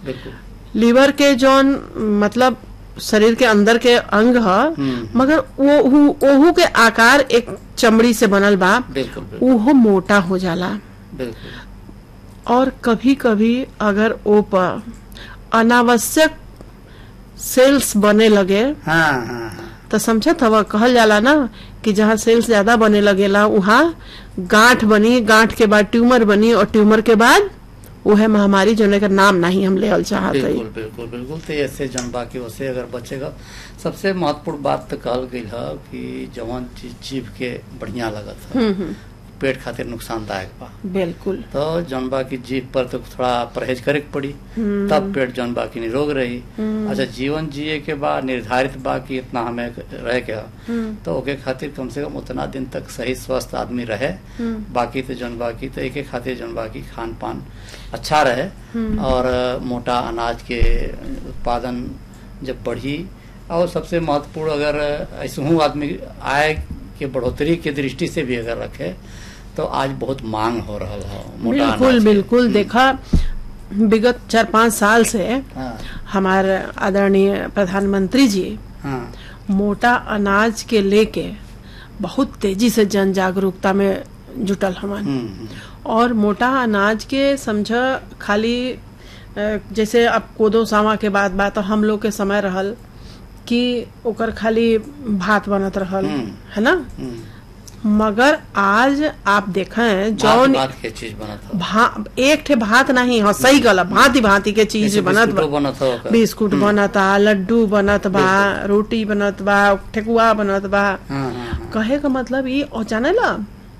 बिल्कुल लीवर के जौन मतलब शरीर के अंदर के अंग ह हम्म। मगर वो उ- ओहू के आकार एक चमड़ी से बनल बा बिल्कुल बिल्कुल उहो मोटा हो जाला बिल्कुल और कभी कभी अगर ओ पर अनावश्यक सेल्स बने लगे हाँ हाँ हाँ तो समझत हवा कहल जाला ना कि जहाँ सेल्स ज्यादा बने लगेला वहाँ गांठ बनी गांठ के बाद ट्यूमर बनी और ट्यूमर के बाद वह महामारी जो का नाम नहीं हम ले चाहत हई बिल्कुल बिल्कुल बिल्कुल तो ऐसे जन बाकी वैसे अगर बचेगा सबसे महत्वपूर्ण बात तो कहल गई है कि जवन चीज जीव के बढ़िया लगत है हम्म, हम्म, पेट खातिर नुकसानदायक बा बिल्कुल तो जौन बा की जीव पर तो थोड़ा परहेज करे के पड़ी हम्म। तब पेट जौन बा की निरोग रही हम्म। अच्छा जीवन जिए के बाद निर्धारित बा कि इतना हमें रह के ह। हम्म, तो ओके खातिर कम से कम उतना दिन तक सही स्वस्थ आदमी रहे हम्म, बाकी तो जौन बाकी तो एक खातिर जौन बाकी खान पान अच्छा रहे हम्म। और अ, मोटा अनाज के उत्पादन जब बढ़ी और सबसे महत्वपूर्ण अगर ऐसे हूँ आदमी आय के बढ़ोतरी के दृष्टि से भी अगर रखे तो आज बहुत मांग हो रहा है मोटा अनाज बिल्कुल के। बिल्कुल देखा विगत चार पांच साल से हाँ हमारे आदरणीय प्रधानमंत्री जी हाँ मोटा अनाज के लेके बहुत तेजी से जन जागरूकता में जुटल हमन हम्म, हम्म, और मोटा अनाज के समझ खाली अ, जैसे अब कोदो सावा के बाद बात हम लोग के समय रहल कि ओकर खाली भात बनत रहल हम्म। है ना हम्म। मगर आज आप देखें भात जौन भात के चीज बनत हो भा, एक ठे भात नहीं हो सही गला भांति भांति के चीज जैसे बनत बिस्कुटो बा बनत हो ओकर। बिस्कुट बनता लड्डू बनत बा रोटी बनत बा ठेकुआ बनत बा हाँ हाँ हाँ कहे का मतलब ई और जाने ला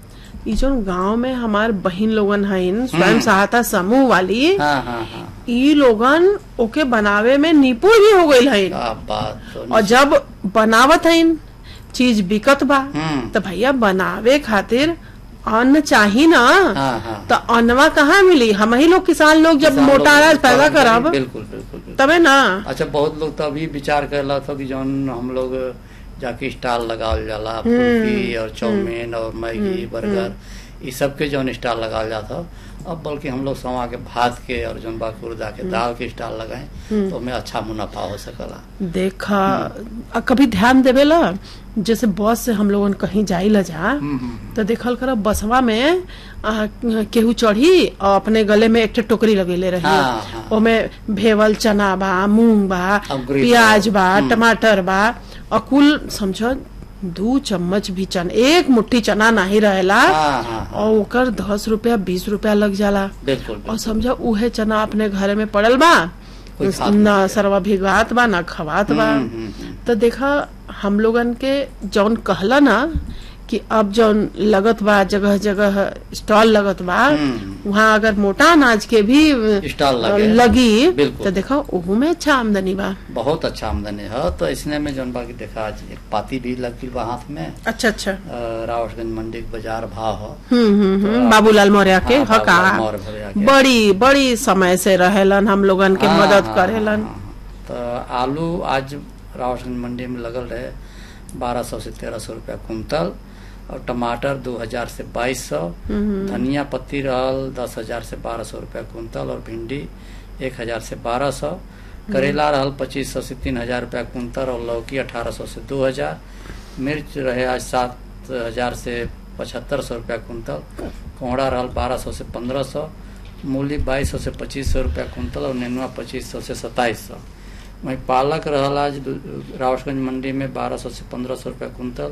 ई जोन गांव में हमार बहिन लोगन हइन स्वयं सहायता समूह वाली हाँ हाँ हाँ ई लोगन ओके बनावे में निपुण भी हो गईल हइन क्या बात तो और जब बनावत हइन चीज बिकत बा हम्म। तो भैया बनावे खातिर अन्न चाही ना हाँ हाँ तो अन्नवा कहाँ मिली हम ही लोग किसान लोग जब किसान मोटा लोग अनाज पैदा उत्पादन करें, करब बिल्कुल बिल्कुल बिल्कुल तबे ना अच्छा बहुत लोग तो अभी विचार कर रहा था कि जौन हम लोग जाके स्टॉल लगावल जाला फुल्की और चाउमीन और मैगी बर्गर ये सब के जौन स्टॉल लगावल जाता अब बल्कि हम लोग सवा के भात के और जौन बाकी उर्दा के दाल के स्टॉल लगाए तो हमें अच्छा मुनाफा हो सकला देखा आ, कभी ध्यान देवेला जैसे बस से हम लोगन कहीं जाइला जा हम्म, हम्म, तो देखल कर बसवा में आ, केहू चढ़ी और अपने गले में एक ठे टोकरी लगेले रही हाँ, हाँ। ओमे भेवल चना बा मूंग बा अंकुरित प्याज बा। बा हम्म। टमाटर बा और कुल समझो दू चम्मच भी चना एक मुट्ठी चना नहीं रहेला हाँ हाँ हाँ और ओकर दस रुपया बीस रुपया लग जाला बिल्कुल और बिल्कुल समझो उहे चना अपने घर में पड़ल बा कोई खात न नहीं। सरवा भिगवात बा न खवात बा हम्म, हम्म, हम्म। तो देखा हम लोगन के जौन कहला ना कि अब जौन लगत बा जगह जगह स्टॉल लगत बा हम्म। वहाँ अगर मोटा अनाज के भी स्टॉल लगे। लगी बिल्कुल। तो देखो ओहू में अच्छा आमदनी बा बहुत अच्छा आमदनी है तो इसने में जौन बाकी देखा आज एक पाती भी लग गई बा हाथ में अच्छा अच्छा अ, रावटगंज मंडी के बाजार भाव हो हम्म हम्म हम्म बाबूलाल मौर्य के हाँ, हका बाबूलाल मौर्य भैया के। बड़ी बड़ी समय से रहेलन हम लोगन के हाँ, मदद हाँ, करेलन हाँ, हाँ। तो आलू आज रावटगंज मंडी में लगल रहे बारह सौ से तेरह सौ रुपया कुंतल और टमाटर दो हजार से बाईस सौ धनिया पत्ती रहल दस हजार से बारह सौ रुपया कुंतल और भिंडी एक हजार से बारह सौ करेला रहल पच्चीस सौ से तीन हजार रुपया कुंतल और लौकी अठारह सौ से दो हजार मिर्च रहे आज सात हजार से पचहत्तर सौ रुपया कुंतल कोहड़ा रहल बारह सौ से पंद्रह सौ मूली बाईस सौ से पच्चीस सौ रुपया कुंतल और नेनुआ पच्चीस सौ से सत्ताईस सौ वहीं पालक रहल आज दु- रावटगंज मंडी में बारह सौ से पंद्रह सौ रुपया कुंतल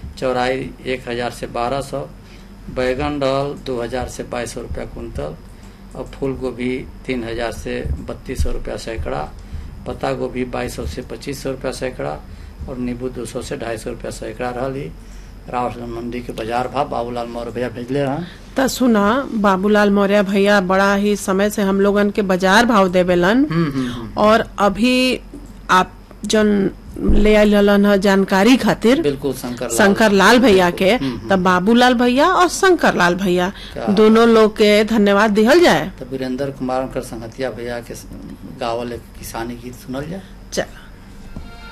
चौराई एक हजार से बारह सौ बैगन रहल दो हजार से बाईस सौ रुपया कुंतल और फूल गोभी तीन हजार से बत्तीस सौ रुपया सैकड़ा पत्ता गोभी बाईस सौ से पच्चीस सौ रुपया सैकड़ा और नींबू दो सौ से ढाई सौ रुपया सैकड़ा रहल ही रावटगंज मंडी के बाजार भाव बाबूलाल मौर्य भैया भेजले हैं त सुना बाबूलाल मौर्य भैया बड़ा ही समय से हम लोगन के बाजार भाव देवेलन हम्म, हम्म, हम्म। और अभी आप जन ले आइल रहलन ह जानकारी खातिर बिल्कुल शंकर लाल। शंकर लाल भैया के हम्म, तब बाबूलाल भैया और शंकर लाल भैया क्या? दोनों लोग के धन्यवाद दिहल जाए तो वीरेंद्र कुमार संहतिया भैया के गावल एक किसानी गीत सुनल जाए चल